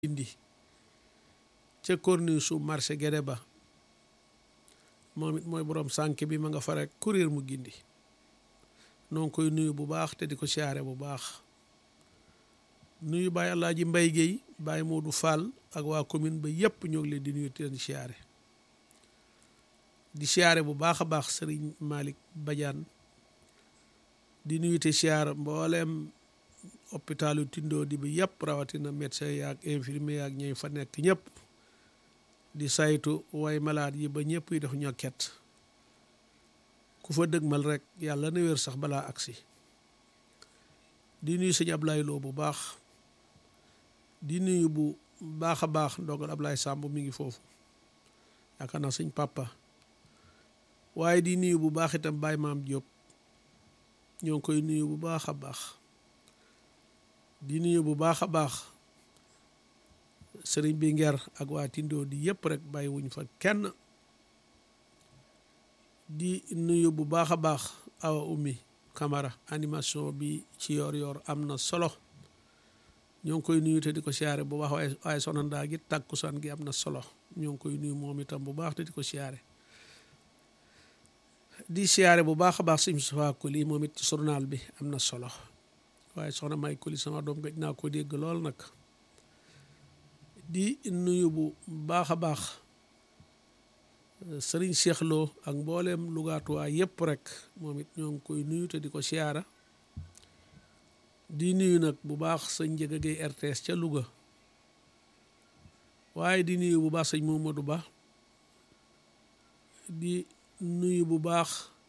indi ca corniche su marché Guédé ba moom it mooy borom sànk bi ma nga fa rek kuréel mu gindi noo ngi koy nuyu bu baax te di ko siyaare bu baax nuyu Baye Alaaji Mbay Géey Baye Moodu Fall ak waa commune ba yépp ñoo ngi leen di nuyu te leen siyaare di siyaare bu baax a baax sëriñ Malick Badiane di nuyu te siyaar mbooleem hôpitalu Tindoo di bi yëpp rawatina médecin yaag infirmier yaag ñooy fa nekk ñëpp di saytu way malade yi ba ñëpp yi def ñokket ku fa dëgmal rek yàlla na wér sax balaa agsi di nuyu sëñ Ablaye Lo bu baax di nuyu bu baax a baax ndogal Ablaye Samb mi ngi foofu yaakaar naa sëñ papa waaye di nuyu bu baax itam Baye Maam Diop ñoo ngi koy nuyu bu baax a baax di nuyu bu baax a baax sëriñ bi nger ak waa Tindoo di yëpp rek bàyyi wuñ fa kenn di nuyu bu baax a baax awa ummi Camara animation bi ci yor yor am na solo ñoo ngi koy nuyu te di ko siyaare bu baax waaye waaye soxna ndaa gi tàkkusaan gi am na solo ñoo ngi koy nuyu moom itam bu baax te di ko siyaare di siyaare bu baax a baax sim safa kuli moom it ci journal bi am na solo waaye soxna may kuli sama doom gëj naa ko dégg lool nag di nuyu bu baax a baax sëriñ Cheikh Lo ak mbooleem lugaatuwaa yépp rek moom it ñoo ngi koy nuyu te di ko siyaara di nuyu nag bu baax sëñ Njëga Gay RTS ca Louga waaye di nuyu bu baax sëñ Momadou Ba di nuyu bu baax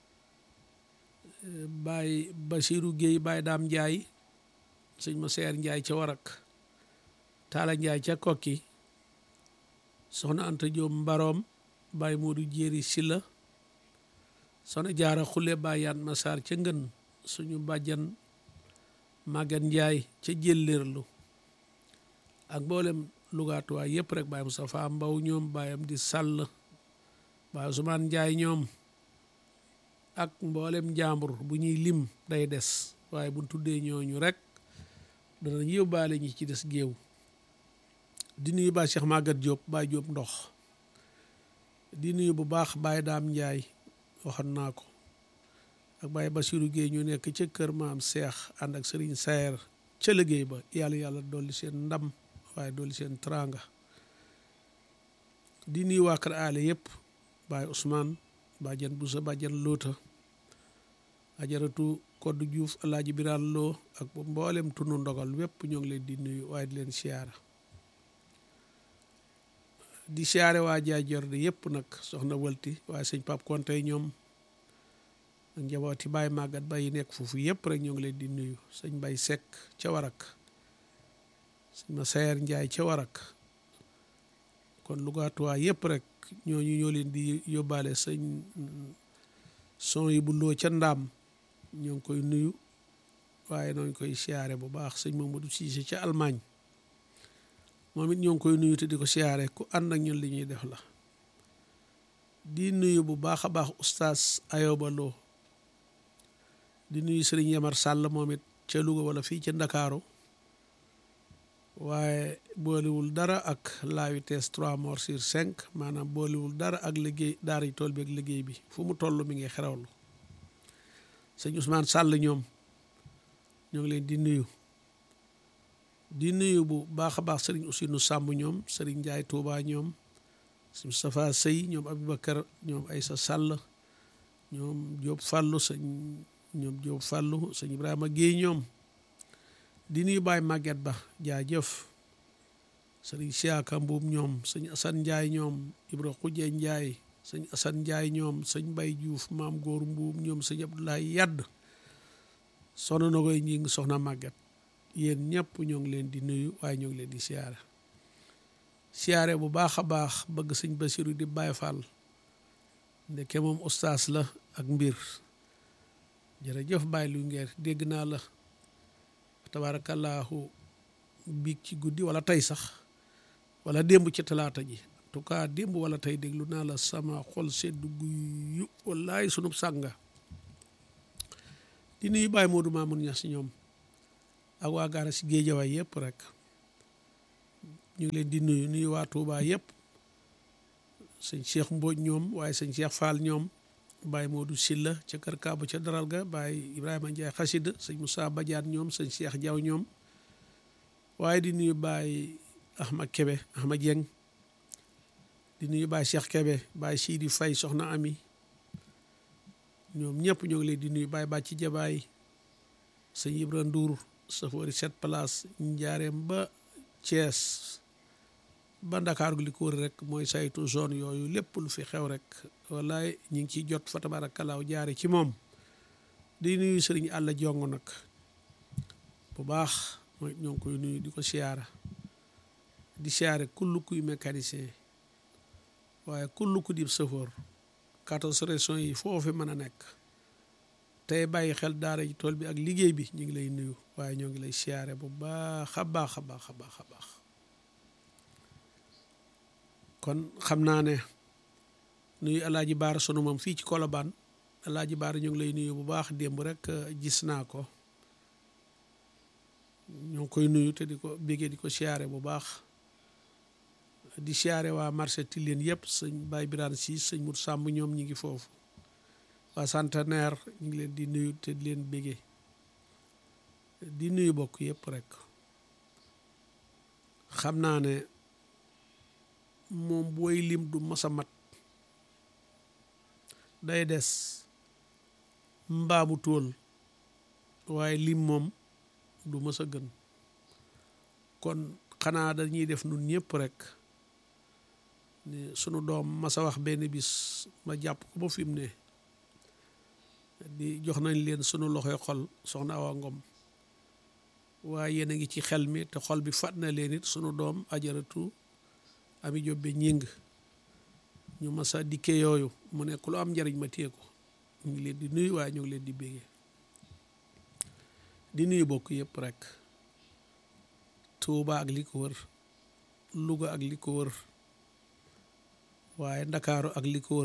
Baye Basiru Géey Baye Daam Njaay sëñ ma seer Njaay ca Warak Taala Njaay ca Kokki soxna Anta Jóob Mbaroom Baye Moodu Jéeri Silla soxna Jaara Xule Baye Yaan Masaar ca Ngën suñu bàjjan Magan Njaay ca Jëllérlu ak mboolem lugaatuwaay yëpp rek Baye Moustapha Mbaw ñoom Bayam di Sàll Baye Ousmane Njaay ñoom ak mboolem njàmbur bu ñuy lim day des waaye buñ tuddee ñooñu rek danañ yóbbaale ñi ci des géew di nuyu Baye Cheikh Magat Diop Baye Diop ndox di nuyu bu baax Baye Daam Njaay waxoon naa ko ak Baye Basiru Géey ñu nekk ca kër maam Seex ànd ak Sëriñ Sayer ca liggéey ba yàlla yàlla dolli seen ndam waaye dolli seen tranga di nuyu waa kër aale yëpp Baye Ousmane bàjjan Busa bàjjan Loota ajaratu Koddu Juuf Alaaji Biraan Loo ak mboolem tunu ndogal wépp ñoo ngi leen di nuyu waaye di leen siyaara di siyaare waa jaay jorde yëpp nag soxna wëlti waaye sëñ Pap Konte ñoom ak njabooti Baye Màggat Ba yi nekk foofu yëpp rek ñoo ngi leen di nuyu sëñ Bay Sekk ca Warak sëñ ma Sayer Njaay ca Warak kon lugaatuwaa yëpp rek ñooñu ñoo leen di yóbbaale sëñ son yi bu loo ca ndaam ñoo ngi koy nuyu waaye noo ngi koy siyaare bu baax sëñ Mamadou Cissé ca Allemagne moom it ñoo ngi koy nuyu te di ko siyaare ku ànd ak ñun li ñuy def la di nuyu bu baax a baax oustaz Ayoba Lo di nuyu sëriñ Yamar Sàll moom it ca Louga wala fii ca Ndakaaru waaye boolewul dara ak la vitesse trois morts sur cinq maanaam boolewul dara ak liggéey daara yi tool bi ak liggéey bi fu mu toll mi ngi xerawlu sëñ Ousmane Sàll ñoom ñoo ngi leen di nuyu di nuyu bu baax a baax sëriñ Ousseynou Samb ñoom sëriñ Ndiaye Touba ñoom sëñ Moustapha Sey ñoom Aboubacar ñoom Aïssa Sall ñoom Diop Fallou sëñ ñoom Diop Fallou sëñ Ibrahima Guèye ñoom di nuyu Baye Maguette Ba jaajëf sëriñ Siaka Mbuub ñoom sëñ Assane Ndiaye ñoom Ibra Xuje Ndiaye sëñ Assane Ndiaye ñoom sëñ Mbay Diouf maam Góor Mbuub ñoom sëñ Abdoulaye Yadd soxna na koy ñi ngi soxna Maguette yéen ñëpp ñoo ngi leen di nuyu waaye ñoo ngi leen di siyaare siyaare bu baax a baax bëgg sëñ Basiru di Baye Fall ndeke moom ustaas la ak mbir jërëjëf Baye lu ngeer dégg naa la tabaarakallaahu biig ci guddi wala tey sax wala démb ci talaata ji en tout cas démb wala tey déglu naa la sama xol seddu guyu wallaay sunub sànga di nuyu Baye Modou Mamoun Niass ñoom ak waa gaara si géejawaay yëpp rek ñu ngi leen di nuyu nuyu waa Touba yëpp sëñ Cheikh Mbodj ñoom waaye sëñ Cheikh Fall ñoom Baye Modou Silla ca kër Kaabu ca daral ga Baye Ibrahima Ndiaye xasida sëñ Moussa Badiane ñoom sëñ Cheikh Diaw ñoom waaye di nuyu Baye Ahmad Kebe Ahmad Dieng di nuyu Baye Cheikh Kebe Baye Sidi Faye soxna Ami ñoom ñëpp ñoo ngi leen di nuyu Baye Bàcci Jabaay sëñ Ibra Ndour safari sept place njaareem ba Thiès ba Ndakaaru li ko wër rek mooy saytu zone yooyu lépp lu fi xew rek wallaay ñu ngi ciy jot fa tabarakalaaw jaare ci moom di nuyu sëriñ àlla jongo nag bu baax mooy ñoo ngi koy nuyu di ko siyaara di siyaare kull kuy mécanicien waaye kull ku dib sëfoor quatorze régions yi foofu mën a nekk tey bàyyi xel daara ji tool bi ak liggéey bi ñu ngi lay nuyu waaye ñoo ngi lay siyaare bu baax a baax a baax a baax a baax kon xam naa ne nuyu alaaji baara sunu moom fii ci kolobaan alaaji baara ñu ngi lay nuyu bu baax démb rek gis naa ko ñoo ngi koy nuyu te di ko bégee di ko siyaare bu baax di siyaare waa marché Tilène yëpp sëñ Baye Birane si sëñ Mut Sàmb ñoom ñi ngi foofu waa centenaire ñu ngi leen di nuyu te di leen bégee di nuyu bokk yëpp rek xam naa ne moom booy lim du masa mat day des mbaamu tóol waaye lim moom du mës a gën kon xanaa dañuy def nun ñëpp rek ni sunu doom masa wax benn bis ma jàpp ko ba fi mu ne di jox nañ leen sunu loxoy xol soxna Awa Ngom waaye yéen a ngi ci xel mi te xol bi fat na leen it sunu doom ajaratu ami jobbe ñing ñu masa dikke yooyu mu nekk lu am njariñ ma téye ko ñu ngi leen di nuyu waaye ñu ngi leen di bégee di nuyu bokk yëpp rek Tuuba ak li ko wër Luga ak li ko wër waaye Ndakaaru ak li ko wër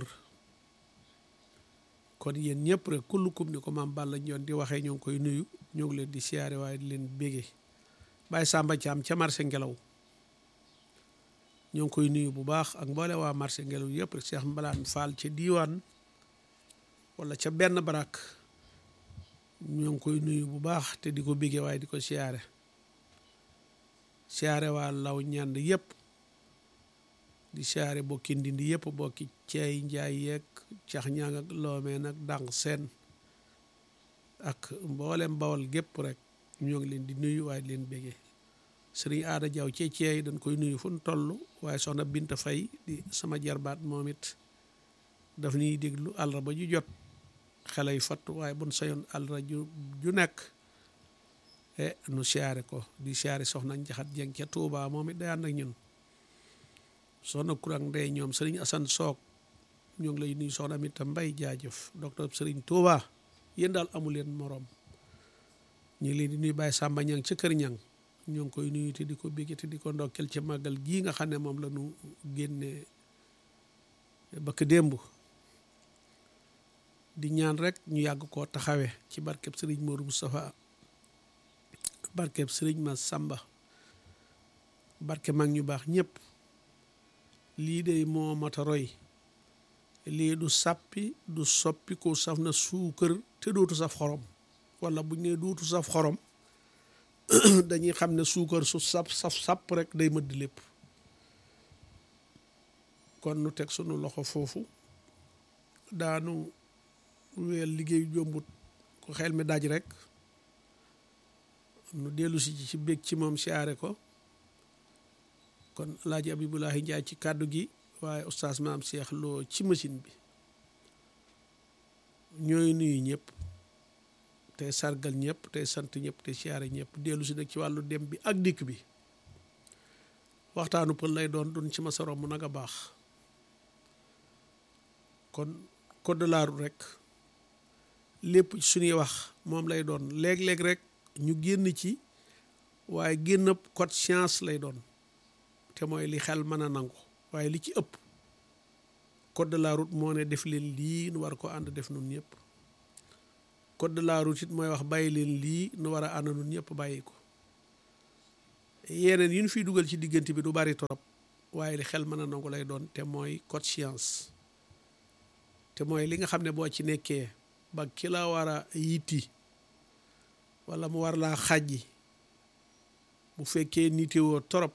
kon yéen ñëpp rek kullukum ni ko maam Balla ñoon di waxee ñoo ngi koy nuyu ñoo ngi leen di siyaare waaye di leen bégee Baye Samba Thiam ca marché ngelaw ñoo ngi koy nuyu bu baax ak mboole waa marché ngelaw yëpp rek Cheikh Mbalaan Fall ca diiwaan wala ca benn barak ñoo ngi koy nuyu bu baax te di ko bégee waaye di ko siyaare siyaare waa law ñand yëpp di siyaare bokki ndindi yëpp bokki ceey njaay yeeg cax ñaang ak loomee nag dànq seen ak mboolem bawal gépp rek ñoo ngi leen di nuyu waaye di leen bégee sëriñ aada jaw ci ceey dañ koy nuyu fu nu toll waaye soxna Binta Fay di sama jarbaat moom it daf ñuy déglu àllarba ju jot xale yu fatt waaye buñ sayoon àllarba ju ju nekk e nu siyaare ko di siyaare soxna njaxat jeng ca Tuubaa moom it day ànd ak ñun soxna kurang ndey ñoom sëriñ Asan Soog ñoo ngi lay nuyu soxna Aminta Mbay jaajëf docteur sëriñ Tuubaa yéen daal amu leen moroom ñu ngi leen di nuyu Baye Samba Ñang ca kër Ñang ñoo ngi koy nuyu te di ko bégge te di ko ndokkel ca màggal gii nga xam ne moom la ñu génne bëkk démb di ñaan rek ñu yàgg koo taxawe ci barkeb sëriñ Modou Moustapha barkeb sëriñ ma Samba barke mag ñu baax ñëpp lii de moo mata roy lii du sàppi du soppi ko saf na suukër te dootu saf xorom wala buñ ne dootu saf xorom dañuy xam ne suukar su sap saf sàpp rek day mëdd lépp kon nu teg sunu loxo foofu daanu weel liggéey jombut ko xel mi daj rek nu dellu si ci bég ci moom siyaare ko kon alaaji abibulahi njaay ci kàddu gi waaye oustaz maam Cheikh Lo ci machine bi ñooy nuyu ñëpp tey sargal ñëpp tey sant ñëpp tey siyaare ñëpp dellu si nag ci wàllu dem bi ak dikk bi waxtaanu pël lay doon dun ci ma sa romb nag a baax kon code de la route rek lépp suñuy wax moom lay doon léeg-léeg rek ñu génn ci waaye génn code science lay doon te mooy li xel mën a nangu waaye li ci ëpp code de la route moo ne def leen lii nu war ko ànd def nun ñëpp code de la route it mooy wax bàyyi leen lii nu war a ànd nun ñëpp bàyyi ko yeneen yi ñu fiy dugal ci diggante bi du bari torop waaye li xel mën a nangu lay doon te mooy conscience te mooy li nga xam ne boo ci nekkee ba ki la war a yitti wala mu war laa xàjji bu fekkee nitewoo torop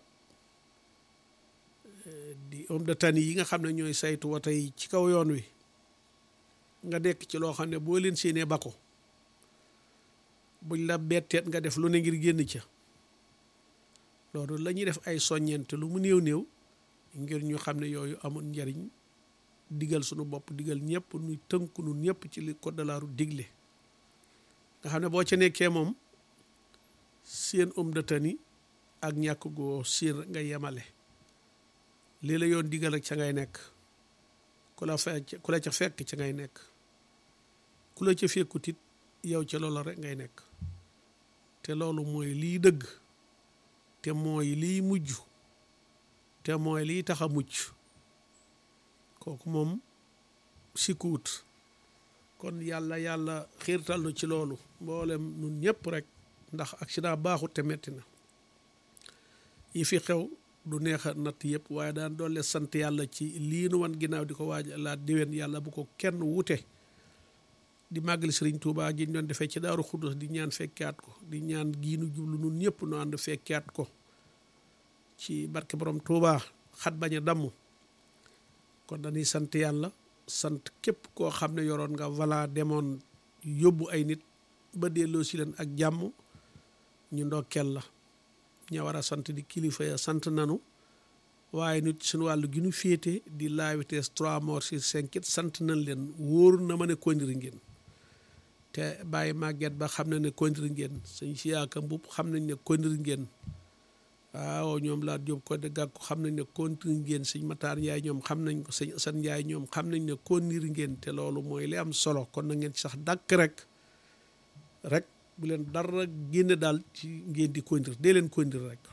di homme de tenue yi nga xam ne ñooy saytu woto yi ci kaw yoon wi nga nekk ci loo xam ne boo leen séenee ba ko buñ la betteet nga def lu ne ngir génn ca loolu la ñuy def ay soññente lu mu néew néew ngir ñu xam ne yooyu amul njariñ digal sunu bopp digal ñëpp nuy tënku nun ñëpp ci li code de la route digle nga xam ne boo ca nekkee moom seen homme de tenue ak ñàkk goo seen nga yemale lii la yoon digal rek ca ngay nekk ku la fekk ku la ca fekk ca ngay nekk ku la ca fekkut it yow ca loola rek ngay nekk te loolu mooy liy dëgg te mooy liy mujj te mooy liy tax a mucc kooku moom sikkuwut kon yàlla yàlla xiirtal nu ci loolu mboolem nun ñëpp rek ndax accident baaxut te metti na yi fi xew du neex a natt yëpp waaye daan doole sant yàlla ci lii nu wan ginnaaw di ko waaj laa déwén yàlla bu ko kenn wute di màggali sëriñ Tuubaa gi ñu doon defee ci Daaru Xudus di ñaan fekkaat ko di ñaan giinu jublu nun ñëpp nu ànd fekkaat ko ci barke borom Tuubaa xat bañ a damm kon dañuy sant yàlla sant képp koo xam ne yoroon nga vala demoon yóbbu ay nit ba delloo si leen ak jàmm ñu ndokkeel la ña war a sant di kilifa ya sant nanu waaye nit suñu wàllu gi ñu féete di la vitesse trois morts sur cinq it sant nañ leen wóor na ma ne kondiri ngeen te bàyyi màgget ba xam na ne kondiri ngeen sëñ siyaaka mbub xam nañ ne kondiri ngeen waaw ñoom laa jóob ko de gàkku xam nañ ne kondiri ngeen sëñ mataar njaay ñoom xam nañ ko sëñ asan njaay ñoom xam nañ ne kondiri ngeen te loolu mooy li am solo kon na ngeen ci sax dàkk rek rek bu leen dara génne daal ci ngeen di kondir dee leen kondir rek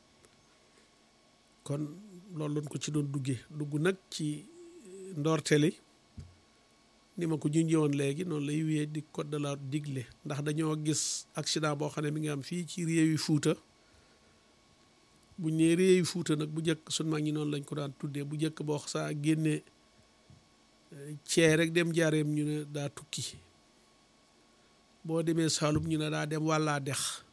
kon loolu lañ ko ci doon duggee dugg nag ci ndoorteli ni ma ko junjee woon léegi noonu lay wéyee di code de la digle ndax dañoo gis accident boo xam ne mi ngi am fii ci réewi Fuuta bu ñëwee réewi Fuuta nag bu njëkk sun mag ñi noonu lañ ko daan tuddee bu njëkk boo saa génnee cee rek dem jaareem ñu ne daa tukki boo demee Saalum ñu ne daa dem wàllaa dex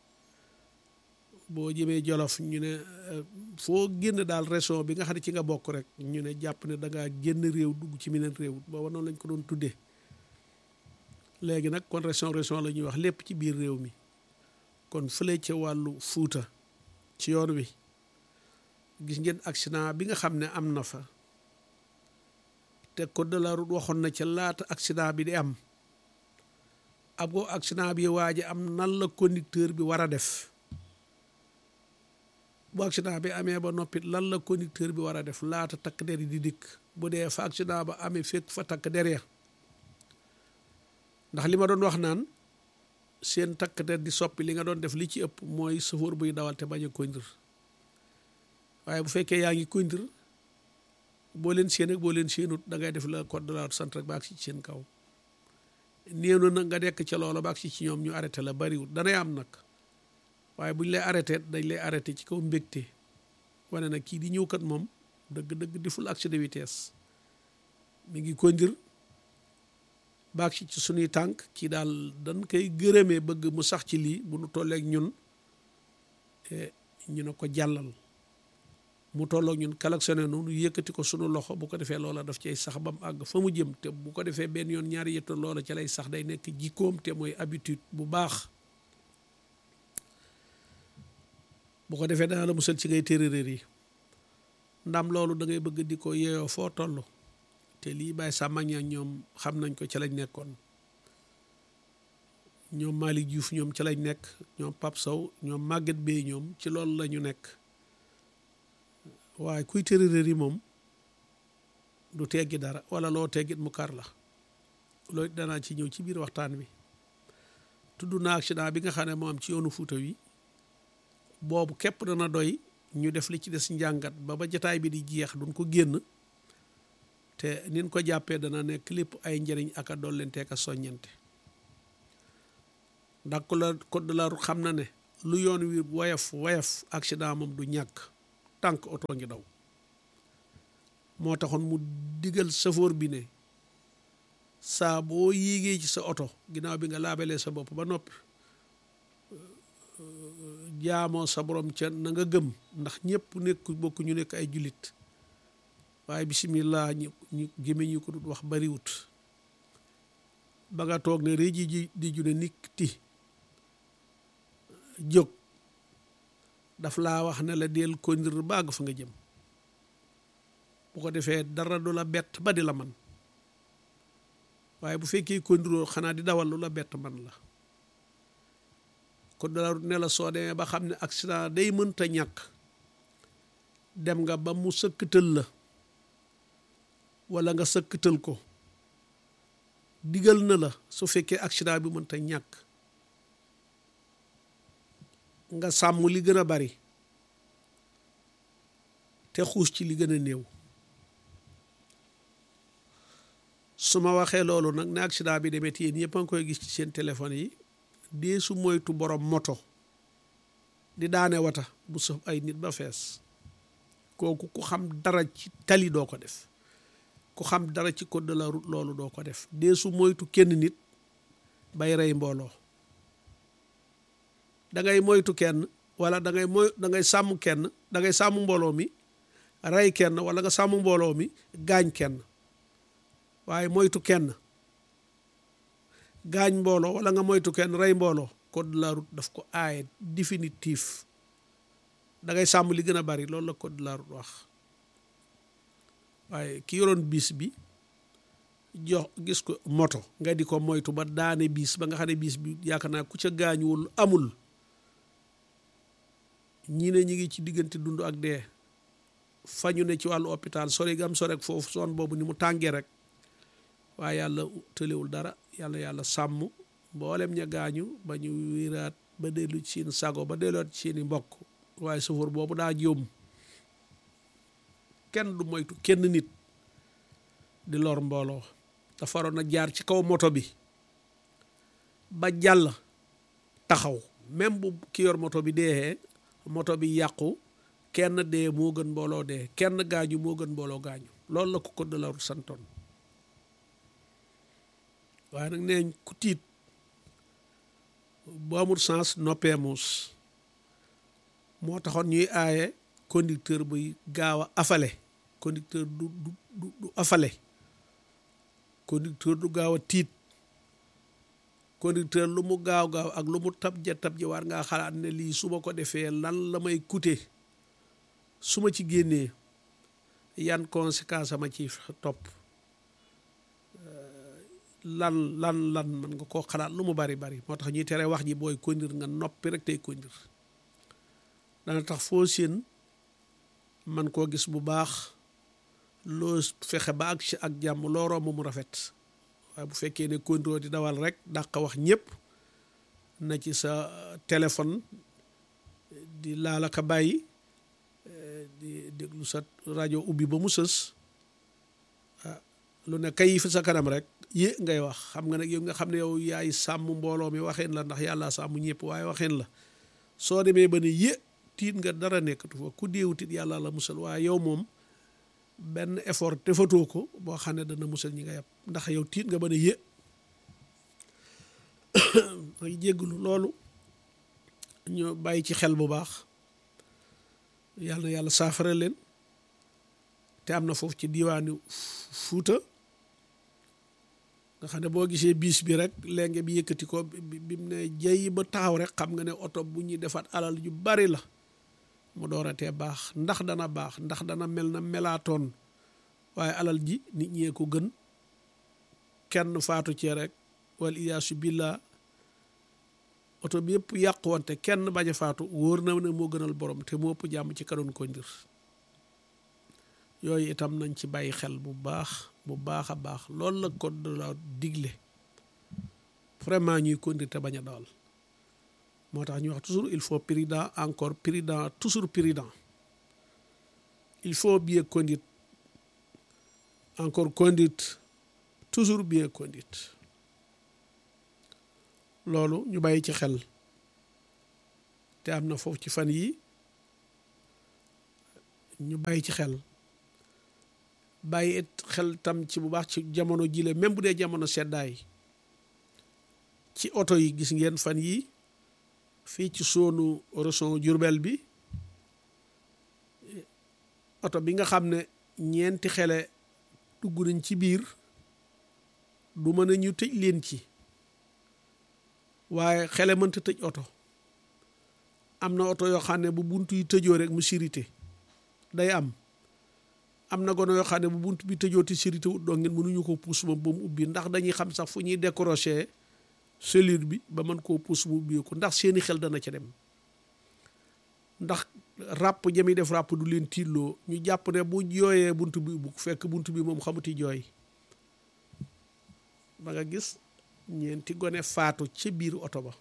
boo jëmee Jolof ñu ne foo génn daal région bi nga xam ne ci nga bokk rek ñu ne jàpp ne da ngaa génn réew dugg ci meneen réew booba noonu lañ ko doon tuddee léegi nag kon région région la ñuy wax lépp ci biir réew mi kon fële ca wàllu Fuuta ci yoon wi gis ngeen accident bi nga xam ne am na fa te code de la route waxoon na ca laata accident bi di am ab ko accident bi waaji am nan la conducteur bi war a def bu accident bi amee ba noppit lan la conducteur bi war a def laata takk der yi di dikk bu dee fa accident ba amee fekk fa takk der ya ndax li ma doon wax naan seen takk der di soppi li nga doon def li ci ëpp mooy chauffeur buy dawal te bañ a conduire waaye bu fekkee yaa ngi conduire boo leen séen ak boo leen séenut da ngay def la code de la route sant rek ba agsi ci seen kaw néew na nag nga dekk ca loola ba agsi ci ñoom ñu arrêté la bariwul danay am nag waaye buñ lay arrêté dañ lay arrêté ci kaw mbégte wane nag kii di ñëw kat moom dëgg-dëgg di ful accès de vitesse mi ngi conduire ba agsi ci suñuy tànk kii daal dañ koy gërëmee bëgg mu sax ci lii bu nu tolleeg ñun ñu ne ko jàllal mu tolloog ñun klaxonné nu nu yëkkati ko sunu loxo bu ko defee loola daf cay sax ba mu àgg fa mu jëm te bu ko defee benn yoon ñaari yëtto loola ca lay sax day nekk jikkoom te mooy habitude bu baax bu ko defee dana la musal ci ngay téeréer yi ndam loolu da ngay bëgg di ko yeeyoo foo toll te lii bàyyi sàmmaña ñoom xam nañ ko ca lañ nekkoon ñoom Malick Diouf ñoom ca lañ nekk ñoom Pape Sow ñoom Maguette Bey ñoom ci loolu la ñu nekk waaye kuy téeréer yi moom du teggi dara wala loo teggit mu kar la loolu danaa ci ñëw ci biir waxtaan wi tudd naa accident bi nga xam ne moo am ci yoonu Fuuta wi boobu képp dana doy ñu def li ci des njàngat ba ba jataay bi di jeex duñ ko génn te nin ko jàppee dana nekk lépp ay njëriñ ak a dollente ak a soññante ndax ko la code de la route xam na ne lu yoon wi woyof woyof accident moom du ñàkk tànk oto ngi daw moo taxoon mu digal safoor bi ne saa boo yéegee ci sa oto ginnaaw bi nga laabalee sa bopp ba noppi jaamoo sa borom ca na nga gëm ndax ñëpp nekk bokk ñu nekk ay jullit waaye bisimilah ñu ñu gémmiñ ñu ko dut wax bariwut ba nga toog ne réji ji di ju ne nit ti jóg daf laa wax ne la del kondir bàgg fa nga jëm bu ko defee dara du la bett ba di la man waaye bu fekkee kondiroo xanaa di dawal lu la bett man la kon dala ne la soo demee ba xam ne accident day mënta ñàkk dem nga ba mu sëkkatal la walla nga sëkkatal ko digal na la su fekkee accident bi mënta ñàkk nga sàmm li gën a bari te xuus ci li gën a néew su ma waxee loolu nag ne accident bi demee yéen ñëpp a ngi koy gis ci seen téléphone yi dee su moytu borom moto di daane wata bu sëf ay nit ba fees kooku ku xam dara ci tali doo ko def ku xam dara ci code de la route loolu doo ko def dee su moytu kenn nit bay rey mbooloo da ngay moytu kenn wala da ngay moy da ngay sàmm kenn da ngay sàmm mbooloo mi rey kenn wala nga sàmm mbooloo mi gaañ kenn waaye moytu kenn gaañ mbooloo wala nga moytu kenn rey mbooloo code de la route daf ko aaye définitif da ngay sàmm li gën a bari loolu la code de la route wax waaye ki yoroon bis bi jox gis ko moto nga di ko moytu ba daane bis ba nga xam ne bis bi yaakaar naa ku ca gaañuwul amul ñii ne ñi ngi ci diggante dund ak dee fañu ne ci wàllu hôpital sore gam sore ak foofu soon boobu ni mu tàngee rek waaye yàlla tëlewul dara yàlla yàlla sàmm mboolem ña gaañu ba ñu wiraat ba dellu ci seen sago ba delluwaat ci seeni mbokk waaye sofër boobu daa jóom kenn du moytu kenn nit di lor mbooloo dafa waroon a jaar ci kaw moto bi ba jàll taxaw même bu ki yor moto bi deexee moto bi yàqu kenn dee moo gën mbooloo dee kenn gaañu moo gën mbooloo gaañu loolu la ko code de la route santoon waaye nag neeñ ku tiit bu amul sens noppee muus moo taxoon ñuy aaye conducteur buy gaaw a afale conducteur du du du afale conducteur du gaaw a tiit conducteur lu mu gaaw gaaw ak lu mu tabja tabja war ngaa xalaat ne lii su ma ko defee lan la may coûter su ma ci génnee yan conséquence ama ci topp lan lan lan man nga koo xalaat lu mu bari bari moo tax ñuy tere wax ji booy conduire nga noppi rek tey conduire dana tax foo seen man koo gis bu baax loo fexe ba ak ak jàmm loo romb mu rafet waaye bu fekkee ne conduire di dawal rek dàq wax ñëpp na ci sa téléphone di laalaka bàyyi di déglu sa rajo ubbi ba mu sës ah lu ne kay fi sa kanam rek yé ngay wax xam nga nag yow nga xam ne yow yaay sàmm mbooloo mi waxeen la ndax yàlla sàmm ñëpp waaye waxeen la soo demee ba ne yé tiit nga dara nekkatu fa ku déewu tiit yàlla la musal waaye yow moom benn effort defatoo ko boo xam ne dana musal ñi nga yàpp ndax yow tiit nga ba ne yé ay jégglu loolu ñu bàyyi ci xel bu baax yàlla na yàlla saafara leen te am na foofu ci diiwaanu Fuuta nga xam ne boo gisee biis bi rek léegi bi yëkkati ko bi mu ne jey ba taxaw rek xam nga ne oto bu ñuy defaat alal yu bari la mu dooratee baax ndax dana baax ndax dana mel na melaatoon waaye alal ji nit ñee ko gën kenn faatu cee rek wal iyaasu billah oto bi yëpp yàquwante kenn bañ a faatu wóor na ne moo gënal borom te moo ëpp jàmm ci kadoon ko ndir yooyu itam nañ ci bàyyi xel bu baax bu baax a baax loolu la code de la digle vraiment ñuy conduire te bañ a dawal moo tax ñuy wax toujours il faut prudent encore prudent toujours prudent il faut bien conduire encore conduite toujours bien conduite loolu ñu bàyyi ci xel te am na foofu ci fan yi ñu bàyyi ci xel bàyyi it xel tam ci bu baax ci jamono jile même bu dee jamono seddaay ci oto yi gis ngeen fan yi fii ci soonu région Diourbel bi oto bi nga xam ne ñeenti xele dugg nañ ci biir du mën a ñu tëj leen ci waaye xele mënta tëj oto am na oto yoo xam ne bu bunt yi tëjoo rek mu sirité day am am na gono yoo xam ne bu bunt bi tëjoo te sirité wut doo ngeen mënuñu ko puus moom ba mu ubbi ndax dañuy xam sax fu ñuy décrocher cellule bi ba mën koo puus mu ubbi ko ndax seeni xel dana ca dem ndax ràpp jami def ràpp du leen tiilloo ñu jàpp ne bu jooyee bunt bi ubbi fekk bunt bi moom xamuti jooy ba nga gis ñeenti gone faatu ci biir oto ba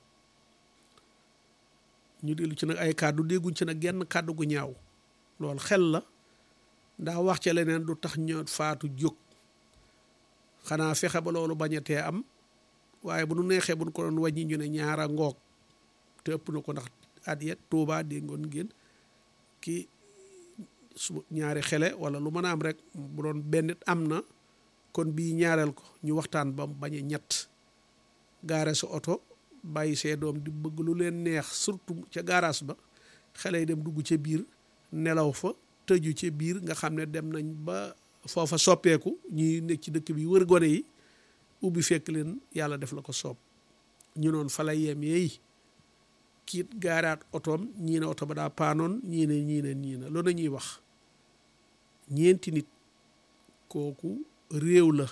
ñu dellu ci nag ay kàddu dégguñ ci nag genn kàddu gu ñaaw loolu xel la ndax wax ca leneen du tax ñoo faatu jóg xanaa fexe ba loolu bañatee am waaye bu nu neexee bu nu ko doon wàññi ñu ne ñaara ngoog te ëpp na ko ndax at yet Tuubaa déggoon ngeen ki su ñaari xele wala lu mën a am rek bu doon benn am na kon bii ñaareel ko ñu waxtaan ba bañ a ñett gaare sa oto bàyyi see doom di bëgg lu leen neex surtout ca gaaraas ba xale yi dem dugg ca biir nelaw fa tëju ca biir nga xam ne dem nañ ba foofa soppeeku ñuy nekk ci dëkk bi wër gone yi ubbi fekk leen yàlla def la ko soob ñu noon fa la yem yeey kiit gaaraat otoom ñii ne oto ba daa paanoon ñii ne ñii ne ñii ne loolu ñuy wax ñeenti nit kooku réew la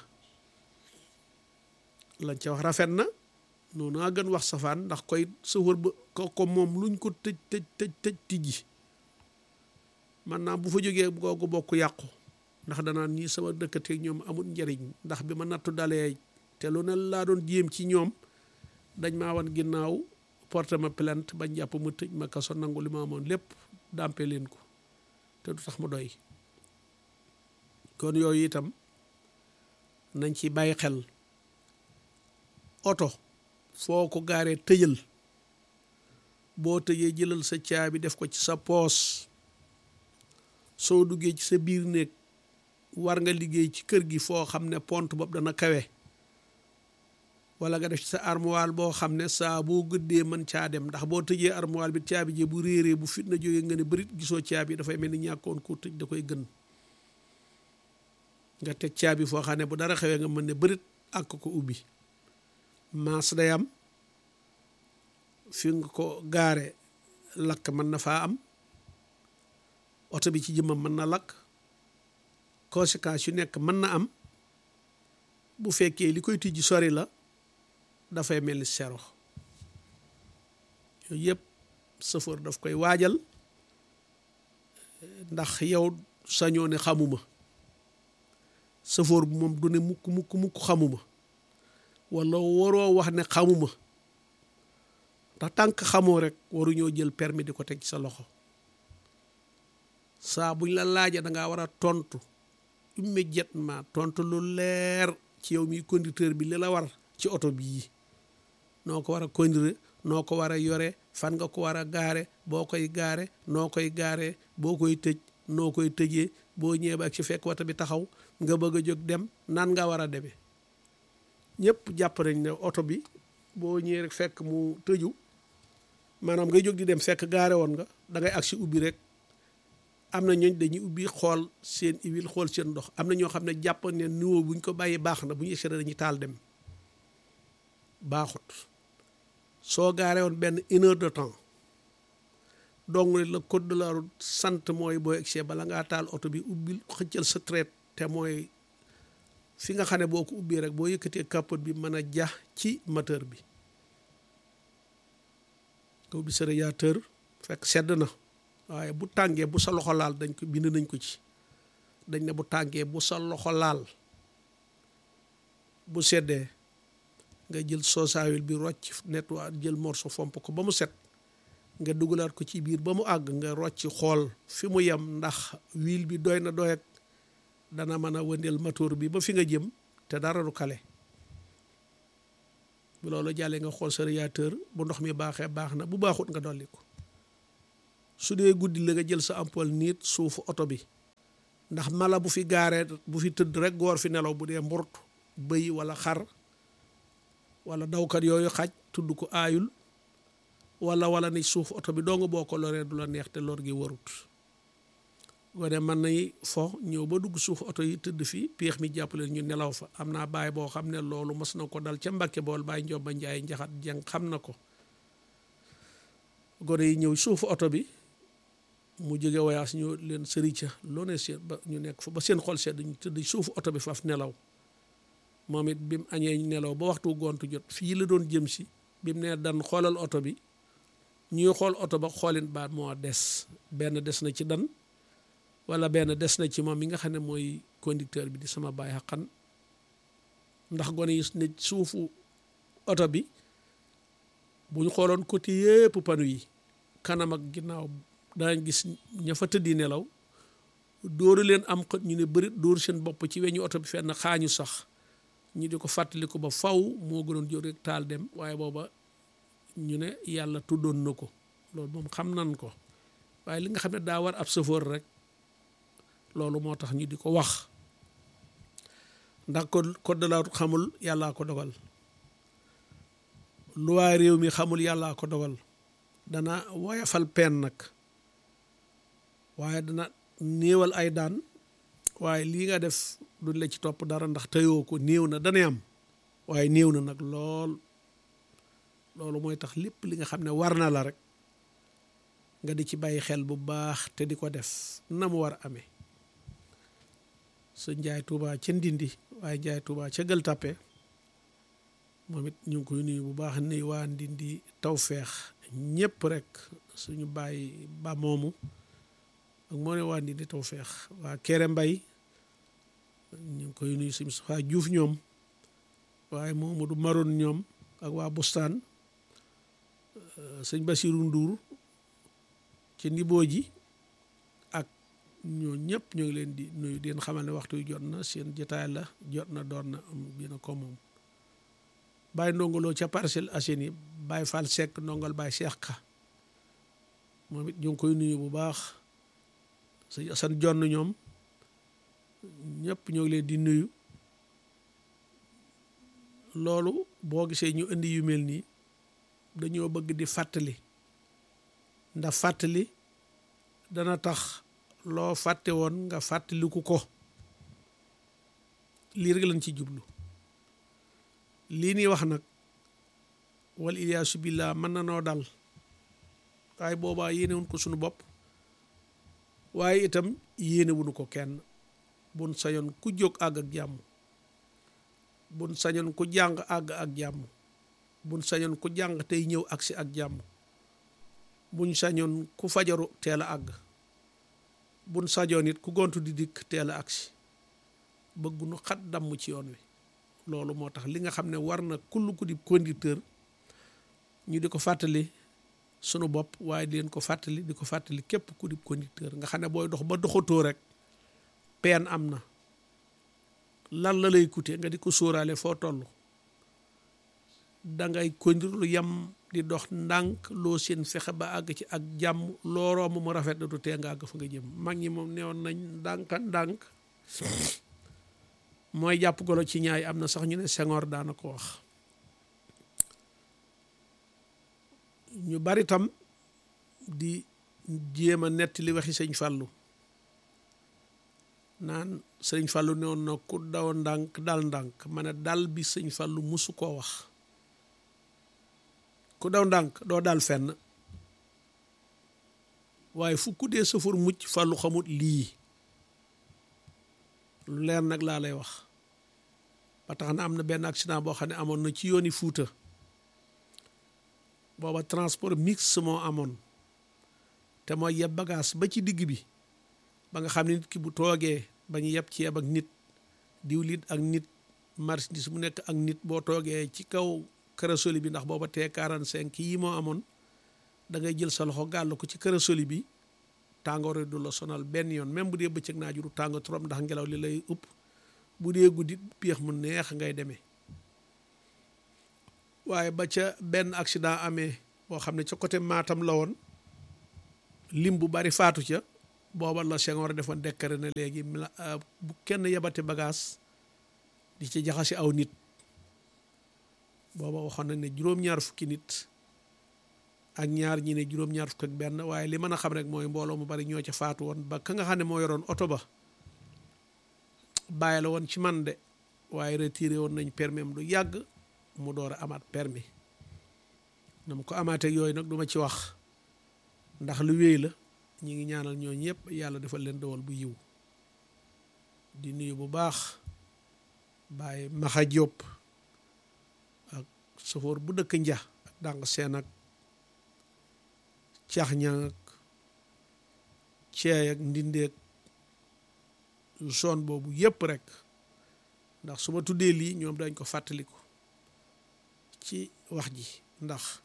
lañ ca wax rafet na noonu a gën wax safaan ndax koy sëfër ba ko ko moom luñ ko tëj tëj tëj tëj tijji man naa bu fa jógee googu bokk yàqu ndax danaan ñii sama dëkkateeg ñoom amul njariñ ndax bi ma nattu dalee te lu ne laa doon jéem ci ñoom dañ maa wan ginnaaw porté ma plainte bañ jàpp ma tëj ma kaso nangu li ma amoon lépp dàmpe leen ko te du tax mu doy kon yooyu itam nañ ci bàyyi xel oto foo ko gaaree tëjal boo tëjee jëlal sa caabi def ko ci sa poos soo duggee ci sa biir néeg war nga liggéey ci kër gi foo xam ne pont bopp dana kawe wala nga def ci sa armoire boo xam ne saa boo gëddee mën caa dem ndax boo tëjee armoire bi caabi jee bu réeree bu fitna jógee nga ne bërit gisoo caabi dafay mel ni ñàkkoon ko tëj da koy gën nga teg caabi foo xam ne bu dara xewee nga mën ne bërit ak ko ubbi maas day am fi nga ko gaare lakk mën na faa am oto bi ci jëmmam mën na lakk conséquences yu nekk mën na am bu fekkee li koy tijji sori la dafay mel ni sero yooyu yëpp sëfoor daf koy waajal ndax yow sañoo ne xamuma sëfoor bu moom du ne mukk mukk mukk xamuma wala waroo wax ne xamuma ndax tànk xamoo rek waruñoo jël permis di ko teg ci sa loxo saa buñ la laajee da ngaa war a tontu immédiatement tontu lu leer ci yow mi conducteur bi li la war ci oto bii noo ko war a conduire noo ko war a yore fan nga ko war a gaare boo koy gaare noo koy gaare boo koy tëj noo koy tëjee boo ñëwee ba ak ci fekk wata bi taxaw nga bëgg a jóg dem nan nga war a demee ñëpp jàpp nañ ne oto bi boo ñëwee rek fekk mu tëju maanaam ngay jóg di dem fekk gaare woon nga da ngay agsi ubbi rek am na ñooñ dañuy ubbi xool seen huile xool seen ndox am na ñoo xam ne jàpp ne niveau buñ ko bàyyi baax na bu ñu essayé dañuy taal dem baaxut soo gaaree woon benn une heure de temps donc la code de la route sant mooy boo egsee bala ngaa taal oto bi ubbil xëccal sa traite te mooy fi nga xam ne boo ko ubbee rek boo yëkkatee capote bi mën a jax ci moteur bi nga ubbi sa radiateur fekk sedd na waaye bu tàngee bu sa loxo laal dañ ko bind nañ ko ci dañ ne bu tàngee bu sa loxo laal bu seddee nga jël soosaawil bi rocc nettoie jël morceau fomp ko ba mu set nga dugalaat ko ci biir ba mu àgg nga rocc xool fi mu yem ndax huile bi doy na doy ak dana mën a wëndeel moteur bi ba fi nga jëm te dara du kale bu loolu jàllee nga xool sa radiateur bu ndox mi baaxee baax na bu baaxut nga dolli ko su dee guddi la nga jël sa ampoule niit suufu oto bi ndax mala bu fi gaaree bu fi tëdd rek góor fi nelaw bu dee mburt bëy wala xar wala dawkat yooyu xaj tudd ko aayul wala wala ni suuf oto bi doo nga boo ko loree du la neex te lor gi warut gone mën nay fo ñëw ba dugg suuf oto yi tëdd fii péex mi jàppale ñu nelaw fa am naa baay boo xam ne loolu mas na ko dal ca Mbàkke bool baay Njoba Njaay njaxat jeng xam na ko gone yi ñëw suufu oto bi mu jóge voyage ñu leen sëri ca loo ne seet ba ñu nekk fa ba seen xol sedd ñu tëdd suufu oto bi faf nelaw moom it bi mu añee nelaw ba waxtu gontu jot fii la doon jëm si bi mu ne dan xoolal oto bi ñuy xool oto ba xoolin baat moo des benn des na ci dan wala benn des na ci moom mi nga xam ne mooy conducteur bi di sama baay xaqan ndax gone yi ne suufu oto bi bu ñu xooloon côté yépp panu yi kanam ak ginnaaw daañ gis ña fa tëddi nelaw dóoru leen am xët ñu ne bëri dóor seen bopp ci weñu oto bi fenn xaañu sax ñu di ko fàttali ko ba faw moo gënoon jóg rek taal dem waaye booba ñu ne yàlla tuddoon na ko loolu moom xam nan ko waaye li nga xam ne daa war ab chauffeur rek loolu moo tax ñu di ko wax ndax ko code de la route xamul yàllaa ko dogal loi réew mi xamul yàllaa ko dogal dana woyafal peen nag waaye dana néewal ay daan waaye lii nga def duñ la ci topp dara ndax teyoo ko néew na dana am waaye néew na nag lool loolu mooy tax lépp li nga xam ne war na la rek nga di ci bàyyi xel bu baax te di ko def na mu war a amee sa njaay tuuba ca ndindi waaye njaay tuuba ca gël tàppe moom it ñu ngi koy nuyu bu baax ni waa ndindi taw feex ñëpp rek suñu bàyyi ba moomu ak moo ne waa ndindi taw feex waa kere mbay ñu ngi koy nuyu suñu waa juuf ñoom waaye moomu du maroon ñoom ak waa bustaan sëñ Basiru Nduur ci niboo ji ak ñoo ñëpp ñoo ngi leen di nuyu di leen xamal ne waxtu yu jot na seen jotaay la jot na doon na am bi na ko moom bàyyi ndongoloo ca Parcelles Assainies bàyyi Fall Seck ndongal bàyyi Cheikh Ka moom it ñu ngi koy nuyu bu baax sëñ Asan jonn ñoom ñëpp ñoo ngi leen di nuyu loolu boo gisee ñu indi yu mel nii dañoo bëgg di fàttali ndax fàttali dana tax loo fàtte woon nga fàttaliku ko lii rek lañ ci jublu lii nii wax nag wal iyaasu billah mën na noo dal waaye boobaa yéenewuñ ko sunu bopp waaye itam yéenewuñu ko kenn bun sañoon ku jóg àgg ak jàmm bun sañoon ku jàng àgg ak jàmm bun sañoon ku jàng tey ñëw agsi ak jàmm buñ sañoon ku fajaru teel a àgg buñ sañoon it ku gontu di dikk teel a agsi bëggunu xat damm ci yoon wi loolu moo tax li nga xam ne war na kull ku di conducteur ñu di ko fàttali sunu bopp waaye di leen ko fàttali di ko fàttali képp ku di conducteur nga xam ne booy dox ba doxatoo rek peen am na lan la lay coûter nga di ko sóoraale foo toll dangay conduire lu yem di dox ndànk loo seen fexe ba àgg ci ak jàmm loo romb mu rafet na du tee nga àgg fa nga jëm mag ñi moom newoon nañ ndànka ndànk mooy jàpp golo ci ñaay am na sax ñu ne Senghor daana ko wax ñu bari tam di jéem a netti li waxi sëñ Fàllu naan sëñ Fàllu newoon na ku daw ndànk dal ndànk ma ne dal bi sëñ Fàllu musu koo wax ku daw ndànk doo dal fenn waaye fu ku dee safar mucc Fàllu xamut lii lu leer nag laa lay wax ba tax na am na benn accident boo xam ne amoon na ci yooni Fuuta booba transport mixte moo amoon te mooy yeb bagage ba ci digg bi ba nga xam ne nit ki bu toogee ba ñu yeb ceeb ak nit diwlit ak nit marchandise mu nekk ak nit boo toogee ci kaw kërasoli bi ndax booba tee quarante cinq yi moo amoon da ngay jël sa loxo gàll ko ci kërasoli bi tàngoor du la sonal benn yoon même bu dee bëccëg naa juru tàng trop ndax ngelaw li lay upp bu dee guddi piix mu neex ngay demee waaye ba ca benn accident amee boo xam ne ca côté Matam la woon lim bu bari faatu ca booba la Senghor defoon décret ne léegi bu kenn yebati bagage di ci jaxasi aw nit booba waxoon nañ ne juróom-ñaar fukki nit ak ñaar ñi ne juróom-ñaar fukk ak benn waaye li mën a xam rek mooy mbooloo mu bari ñoo ca faatu woon ba ka nga xam ne moo yoroon oto ba bàyyi la woon ci man de waaye retiré woon nañ permis am du yàgg mu door a amaat permis na mu ko amaatee yooyu nag duma ci wax ndax lu wéy la ñi ngi ñaanal ñooñu yëpp yàlla defal leen dawal bu yiw di nuyu bu baax Baye Maxa Diop ak safoor bu dëkk nja ak dàng seen ak cax ñang ak ceey ak ndindeeg zone boobu yëpp rek ndax su ma tuddee lii ñoom dañ ko fàttaliku ci wax ji ndax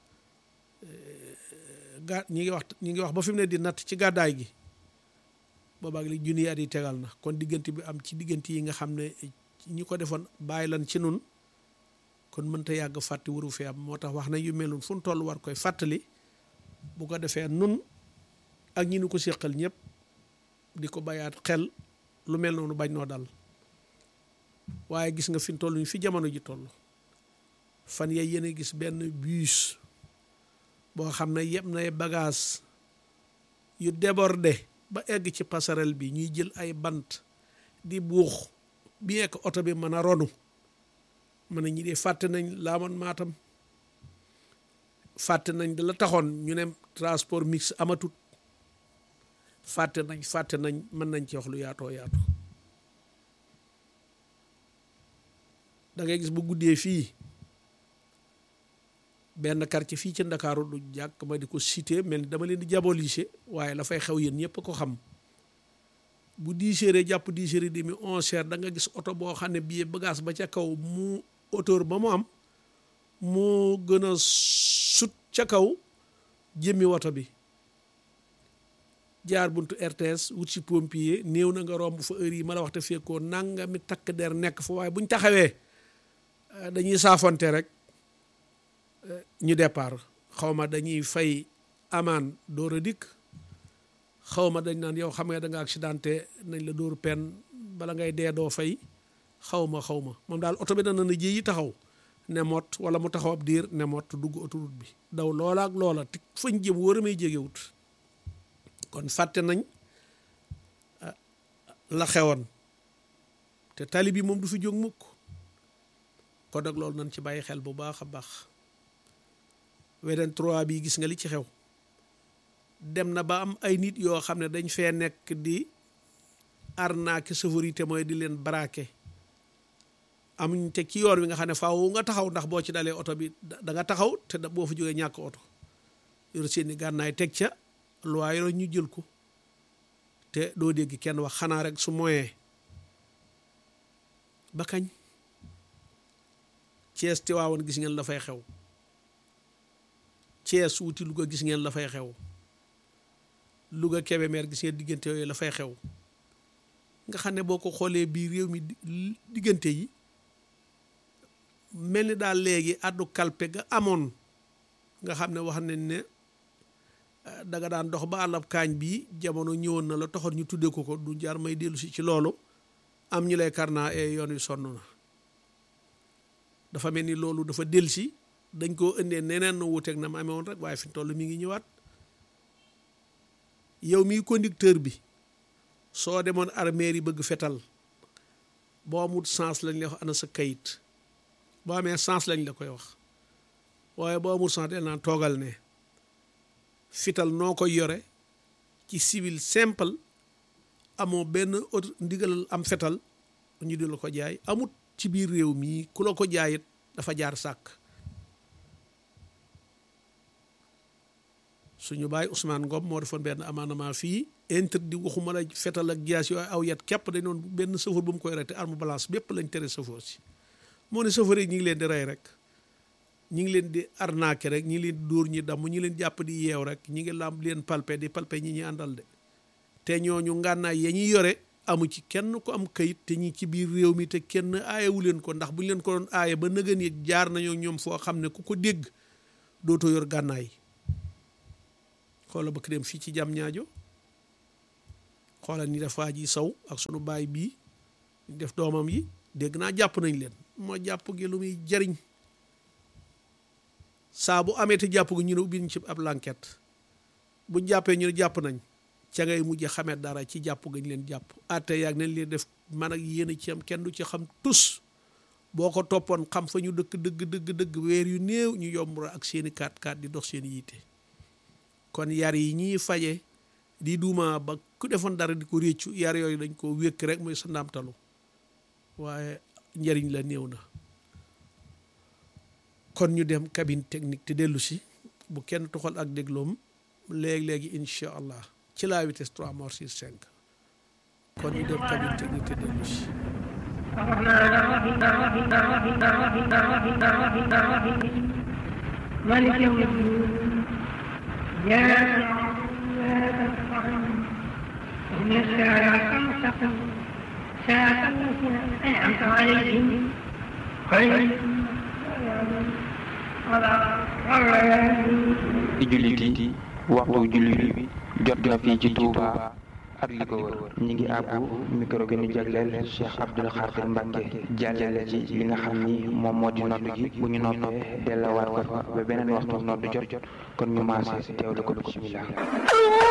gaa ñi ngi wax ñi ngi wax ba fi mu ne di natt ci gàddaay gi boobaag li junni at yi tegal na kon diggante bi am ci diggante yi nga xam ne ñi ko defoon bàyyi lan ci nun kon mënta yàgg fàtte wuru fi am moo tax wax na yu mel noonu fu nu toll war koy fàttali bu ko defee nun ak ñi nu ko séqal ñëpp di ko bayaat xel lu mel noonu bañ noo dal waaye gis nga fi mu toll ñu fi jamono ji toll fan yay yéen a gis benn bus boo xam ne yëpp nay bagage yu débordé ba egg ci passerelle bi ñuy jël ay bant di buux bi ek oto bi mën a ronu mën a ñi dee fàtte nañ laamoon maatam fàtte nañ da la taxoon ñu ne transport mix amatut fàtte nañ fàtte nañ mën nañ ci wax lu yaatoo yaatu da ngay gis bu guddee fii benn quartier fii ci Ndakaaru du jàkk ma di ko cité mel ni dama leen di diaboliser waaye la fay xew yéen ñëpp ko xam bu dix heures jàpp dix heures demi onze heures da nga gis oto boo xam ne bii bagage ba ca kaw mu hauteur ba mu am moo gën a sut ca kaw jëmmi woto bi jaar buntu RTS wut si pompier néew na nga romb fa heure yi ma la wax te fekkoo nanga mi takk der nekk fa waaye buñ taxawee dañuy saafonte rek ñu départ xaw ma dañuy fay amaan door a dikk xaw ma dañ naan yow xam nga da nga accidenté nañ la dóoru pen bala ngay dee doo fay xaw ma xaw ma moom daal oto bi dana na ji yi taxaw ne mot wala mu taxaw ab diir ne mot dugg autoroute bi daw loola ak loola te fañ jëm wóor a may jegewut kon fàtte nañ la xewoon te tali bi moom du fi jóg mukk kon nag loolu nañ ci bàyyi xel bu baax a baax weneen trois bi gis nga li ci xew dem na ba am ay nit yoo xam ne dañ fee nekk di arnaque sécurité mooy di leen braqué amuñ teg ci yoon wi nga xam ne faaw nga taxaw ndax boo ci dalee oto bi da nga taxaw te boo fa jógee ñàkk oto yor seeni gànnaay teg ca loi yoro ñu jël ko te doo dégg kenn wax xanaa rek su moyen ba kañ Cees Tiwaawan gis ngeen la fay xew Cees wuti Louga gis ngeen la fay xew Louga Kébémer gis ngeen diggante yooyu la fay xew nga xam ne boo ko xoolee bii réew mi diggante yi mel ni daal léegi addu kalpe ga amoon nga xam ne wax nañ ne danga daan dox ba àllab kaañ bii jamono ñëwoon na la taxoon ñu tuddee ko ko du jar may dellu si ci loolu am ñu lay karnaa e yoon wi sonn na dafa mel ni loolu dafa dellu si dañ koo indee neneen na wuuteeg na ma amee woon rek waaye fi mu toll mi ngi ñëwaat yow miy conducteur bi soo demoon armeer yi bëgg fetal boo amul sens lañ lay wax ana sa kayit boo amee sens lañ la koy wax waaye boo amul sens del naan toogal ne fital noo koy yore ci civil simple amoo benn auto ndigalal am fetal ñu di la ko jaay amut ci biir réew mii ku la ko jaayit dafa jaar sàkk suñu baay Ousmane Ngom moo defoon benn amendement fii interdit waxuma la fetal ak jaas yooyu aw yat képp dañ doon benn chauffeur bu mu koy rete arme balance bépp lañ tere chauffeur si moo ne chauffeur yi ñu ngi leen di rey rek ñi ngi leen di arnaquer rek ñi ngi leen di dóor ñi damm ñi leen jàpp di yeew rek ñi ngi lamb leen palpe di palpe ñi ñi àndal de te ñooñu ngànnaay ya ñuy yore amu ci kenn ko am kayit te ñi ci biir réew mi te kenn aayewu leen ko ndax bu ñu leen ko doon aaye ba nëgën yëg jaar nañoo ñoom foo xam ne ku ko dégg dootoo yor gànnaay xoola ba dem fii ci jam ñaajo xoola ni def waa ji saw ak sunu baay bii ñu def doomam yi dégg naa jàpp nañ leen moo jàpp gi lu muy jariñ saa bu amee te jàpp gi ñu ne ubbi ñu ci ab l'enquête bu jàppee ñu ne jàpp nañ ca ngay mujj xamee dara ci jàpp gañ leen jàpp atte yaag nañ leen def man ak yéen a ci am kenn du ci xam tus boo ko toppoon xam fa ñu dëkk dëgg dëgg dëgg weer yu néew ñu yomb ak seeni kaat kaat di dox seen yiite kon yar yi ñuy faje di duuma ba ku defoon dara di ko réccu yar yooyu dañ ko wékk rek mooy sa ndamtalu waaye njariñ la néew na kon ñu dem cabine technique te dellu si bu kenn toxal ak dégloom léegi-léegi incha allah ci la vitesse 3 mort sur 5 kon ñu dem cabine technique te dellu si مالك يوم الدين يا إن الساعة المستقيم ساعة التي أنعمت عليهم خير ci jullit yi waxtu jullit bi jot na fii ci Touba ak li ko wër ñi ngi àbbu micro bi ñu jagleel Cheikh Abdoul Khadir Mbacke jàllale ci li nga xam ni moom moo di noddu gi bu ñu noppee dellawaat ko fa ba beneen waxtu noddu jot kon ñu maase teewlu ko bismillah